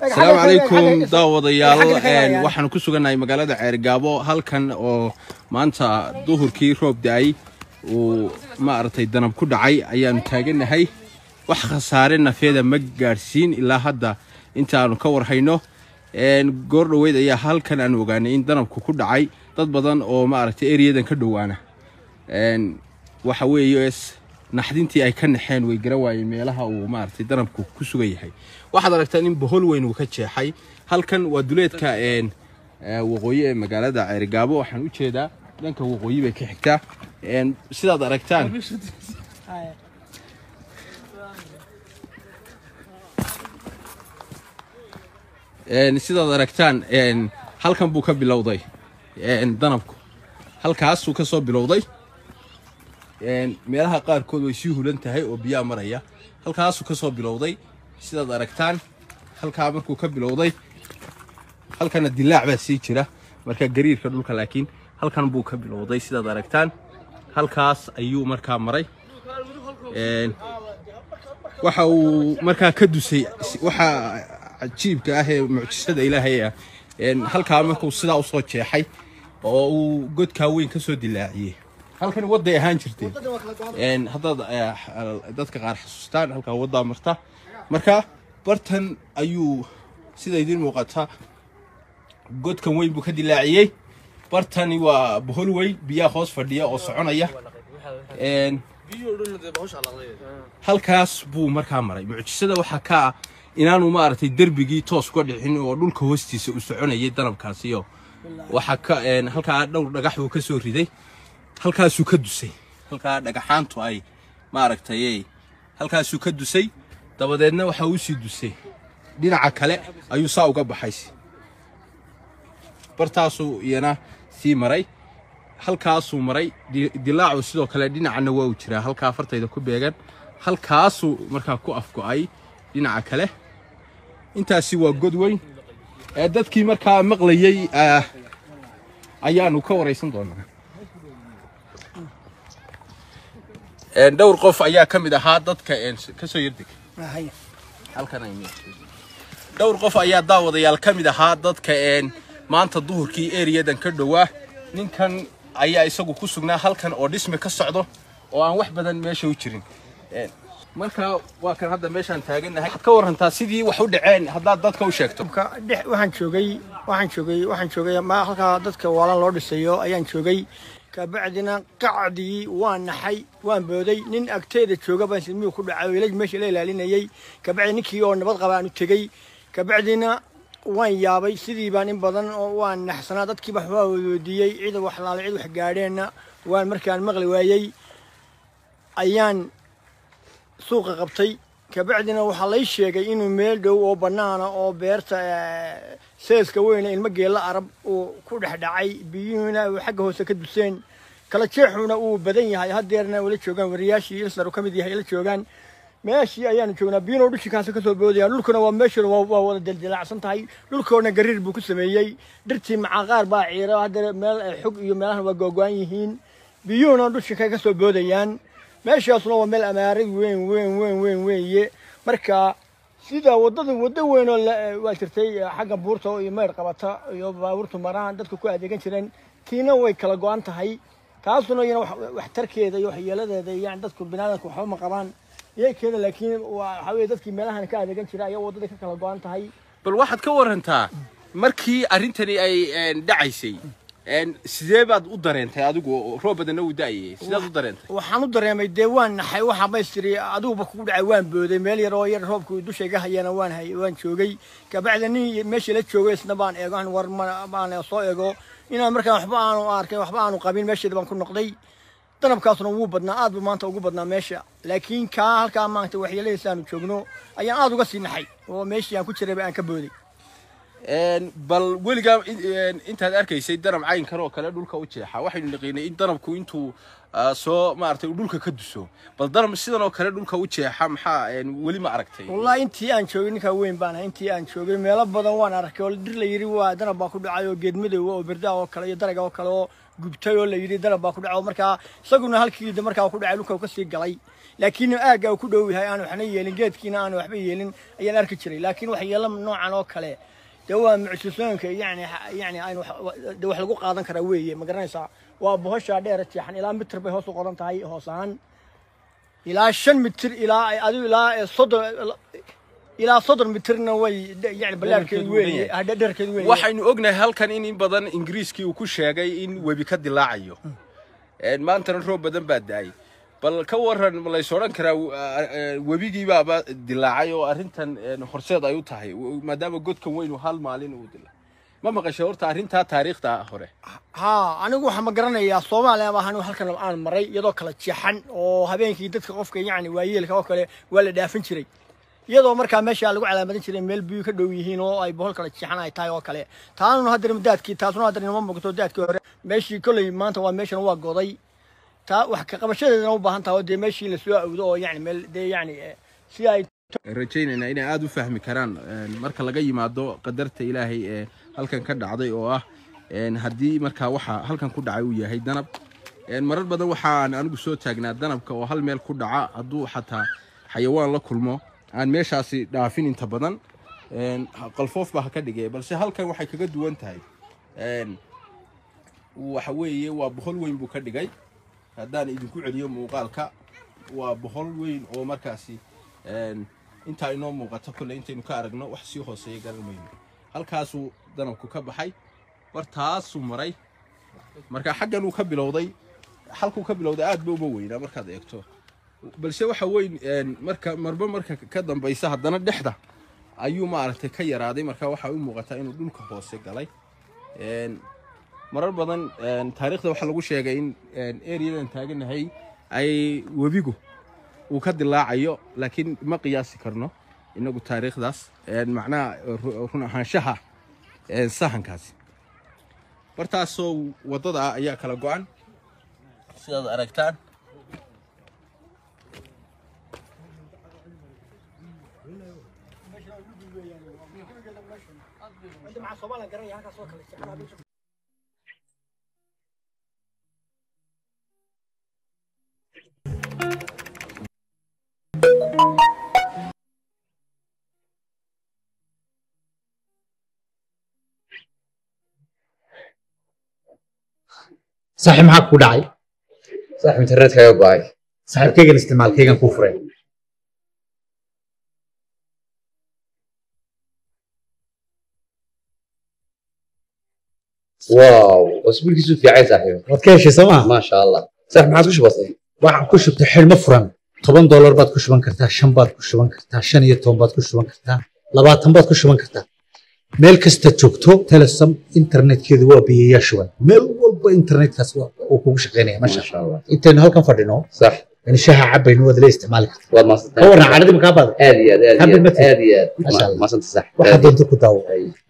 asalaamu calaykum daawadayaal waxaanu ku sugannahay magaalada ceergaabo halkan oo maanta duhurkii roob da-ay uu maaragtay danab ku dhacay ayaanu taagannahay wax khasaare nafeeda ma gaadhsiin ilaa hadda intaanu ka warhayno goor dhoweyd ayaa halkan aan ogaanay in danabku ku dhacay dad badan oo maaragtay eryadan ka dhowaana waxa weeye naxdintii ay ka naxeen way gara waayeen meelaha uu maaragtay danabku ku sugan yahay waxaad aragtaan in bohol weyn uu ka jeexay halkan waa duleedka waqooyi ee magaalada ceerigaabo waxaan u jeedaa dhanka waqooyi bay ka xigtaa sidaad aragtaan sidaad aragtaan halkan buu ka bilowday danabku halkaasuu ka soo bilowday meelaha qaarkood way sii hulan tahay oo biyaa maraya halkaasuu ka soo bilowday sidaad aragtaan halkaa markuu ka bilowday halkana dilaac baa sii jira marka gariirka dhulka laakiin halkan buu ka bilowday sidaad aragtaan halkaas ayuu markaa maray waxa uu markaa ka dusay waxa cajiibka ah ee mucjisada ilaahay ah halkaa markuu sidaa usoo jeexay oo uu godkaa weyn ka soo dilaaciyey halkani wadday ahaan jirteen haddaad dadka qaar xasuustaan halkaa waddaa marta marka bartan ayuu sida idiin muuqata godkan weyn buu ka dilaaciyey bartani waa bohol weyn biyaa hoos fadhiya oo soconaya halkaas buu markaa maray mucjisada waxaa ka ah inaanu maaragtay derbigii toos uga dhicin oo dhulka hoostiisa uu soconayay danabkaasiyo waxaa ka halkaa dhowr dhagax buu ka soo riday halkaasuu ka dusay halkaa dhagaxaantu ay maaragtay halkaasuu ka dusay dabadeedna waxa uu sii dusay dhinaca kale ayuu saa uga baxay bartaasuu iyana sii maray halkaasuu maray dilaacu sidoo kale dhinacana waa uu jiraa halkaa fartayda ku beegan halkaasuu markaa ku afgo'ay dhinaca kale intaasi waa god weyn dadkii markaa maqlayey ayaanu ka waraysan doonaa dhowr qof ayaa ka mid ahaa dadka kasoo yardeg dhowr qof ayaa daawadayaal ka mid ahaa dadka maanta duhurkii eriyadan ka dhowaa ninkan ayaa isagu ku sugnaa halkan oo dhismi ka socdo oo aan wax badan meesha u jirin marka waa kan hadda meeshaan taagannahay ka warantaa sidii wax u dhaceen haddaad dadka u sheegto waxaan joogay waxaan joogay waxaan joogay ma halkaa dadka waalan loo dhisayo ayaan joogay kabacdina qacdii waan naxay waan booday nin agteeda jooga baan silmiyuu ku dhacay meesha la ilaalinayay kabacdi ninkii oo nabad qaba aan u tegey kabacdina waan yaabay sidii baan in badan oo waan naxsanaa dadkii wax waa weydiiyey cid wax laalay cid wax gaadheenna waan markaan maqli waayey ayaan suuqa qabtay kabacdina waxaa lay sheegay inuu meel dhow oo bannaana oo beerta seeska weyne ilmo geella arab uu ku dhex dhacay biyuhuna uu xagga hoose ka duseen kala jeexuna uu badan yahay haddeerna ula joogaan wariyaashii ilsar ka mid yahay la joogaan meeshii ayaanu joognaa biyuuna dhulkikaasi kasoo boodayaan dhulkuna waa meeshuna waa wada dildilaacsan tahay dhulkoona gariir buu ku sameeyey dhirtii macaqaar baa ciira haddana meel xog iyo meelahan waa googo-an yihiin biyuhuna dhulkika kasoo boodayaan meeshaasuna waa meel amaarid weyn weyn weyn weyn weeye marka sida wadada waddo weyn oo waa jirtay xagga buurta iyo meyr qabata iyo baabuurtu maraan dadka ku adeegan jireen tiina way kala go-an tahay taasuna iyana waxtarkeeda iyo waxyeeladeeda yani dadku binaadamka waxba ma qabaan iyaykeeda laakiin waxa weye dadkii meelahan ka adeegan jira ayaa waddada ka kala go-an tahay bal waxaad ka warantaa markii arrintani ay dhacaysay sidee baad u dareentay adigu roob badanna uu da'ayay sidaad u dareentay waxaan u dareemay dee waan naxay waxaa maystiri adiguba kugu dhacay waan booday meel yar oo yar roobku dusha iga hayana waan hay waan joogay kabacdi nin meesha la joogay isna baan eego aan war baan soo eego inaan markaan waxba aanu arkay waxba aanu qabin meesheeda baan ku noqday danabkaasuna wuu badnaa aad buu maanta ugu badnaa meesha laakiin kaa halkaa maanta waxyeeladiisa aanu joogno ayaan aad uga sii naxay oo meeshii aan ku jirayba aan ka booday bal weligaa intaad arkaysay danab caynkan oo kale dhulka u jeexa waxaynu naqiinay in danabku intuu soo maaragtay uu dhulka ka duso bal danab sidan oo kale dhulka u jeexa maxaa weli ma aragtay wallahi intii aan joogay ninkaa weyn baan ahay intii aan joogay meelo badan waan arkay oo dhir la yidhi waa danab baa ku dhacay oo geed madow oo birdaa oo kale iyo daraga oo kale oo gubtay oo la yidhi danab baa ku dhaco markaa isaguna halkii de markaa ku dhacay dhulka uu kasii galay laakiin aagga uu ku dhow yahay aan waxna yeelin geedkiina aan waxba yeelin ayaan arki jiray laakiin waxyeelo noocan oo kale dee waa mucjisooyinka yani yani aan de wax lagu qaadan karaa weeye ma garanaysaa waa bohoshaa dheer jeexan ilaa mitir bay hoos u qoran tahay hoos ahaan ilaa shan mitir ilaa adigu ilaa soddon ilaa soddon mitirna way yani ballaarkeedu weeye dherkeedu weeye waxaynu ognahay halkan in in badan ingiriiskii uu ku sheegay in webi ka dilaacayo maantana roob badan baa da-ay bal ka waran ma lays odhan karaa webigii baaba dilaacay oo arrintan horseed ay u tahay maadaama godkan weynu hal maalin uu dilaa ma maqashay horta arrintaa taariikhda hore haa anigu waxaa ma garanayaa soomaaliya baa anigu halkan aan maray iyadoo kala jeexan oo habeenkii dadka qofka yacni waayeelka oo kale waa la dhaafin jiray iyadoo markaa meesha lagu calaamadin jiray meel biyo ka dhow yihiin oo ay bohol kala jeexan ay tahay oo kale taanuna haddana daadkii taasuna haddana inama muuqato daadkii hore meeshii kolley maanta waa meeshan waa goday taa wax ka qabashadeedana u baahan tahay oo dee meeshii la soo awdo oo yani meel dee yani si ay rajaynaynaa inay aada u fahmi karaan marka laga yimaado qadarta ilaahay ee halkan ka dhacday oo ah haddii markaa waxa halkan ku dhacay uu yahay danab marar badan waxaan anigu soo taagnaa danabka oo hal meel ku dhaca hadduu xataa xayawaan la kulmo aan meeshaasi dhaafin inta badan qalfoof baa ha ka dhigay balse halkan waxay kaga duwan tahay waxa weeye waa bohol weyn buu ka dhigay haddaan idinku celiyo muuqaalka waa bohol weyn oo markaasi intaa inoo muuqato kolle intaynu ka aragno wax sii hooseeya garan mayno halkaasuu danabku ka baxay bartaasuu maray marka xaggan uu ka bilowday halkuu ka bilowday aad ba uma weynaa markaad eegto balse waxa weyn marka marba marka ka dambaysa haddana dhexda ayuu maaragtay ka yaraaday marka waxaa u muuqataa inuu dhulka hoose galay marar badan taariikhda waxaa lagu sheegay in ereyadan taaganahay ay webigu uu ka dilaacayo laakiin ma qiyaasi karno inagu taariikhdaas macnaha run ahaanshaha sahankaasi bartaasoo waddada ah ayaa kala go-an sidaad aragtaan saaxiib maxaa ku dhacay saaxiib internetkaaga go-ay saaxiibkaygan isticmaalkaygan kuu furay wow cusbulkiisu fiican saaxiib waad ka heshay soo maa maasha allah saaxiib maxaad ku shubatay waxaan ku shubtay xidhmo furan toban doolar baad ku shuban kartaa shan baad ku shuban kartaa shan iyo toban baad ku shuban kartaa labaatan baad ku shuban kartaa meel kasta joogto telesom internetkeedu waa biyayaa shuban meel walba internetkaas uu kugu shaqaynaya masha maasha allah intaynu halkan fadhino sax in shaha cabayno waad la isticmaali kartaa waad ka maasantahay warran cadhadii makaa baada aad iyo aad aad Happy iyo aad birthday. aad iyo aad Masha Allah. maasanta sax waxaa doonta ku daawo Ay.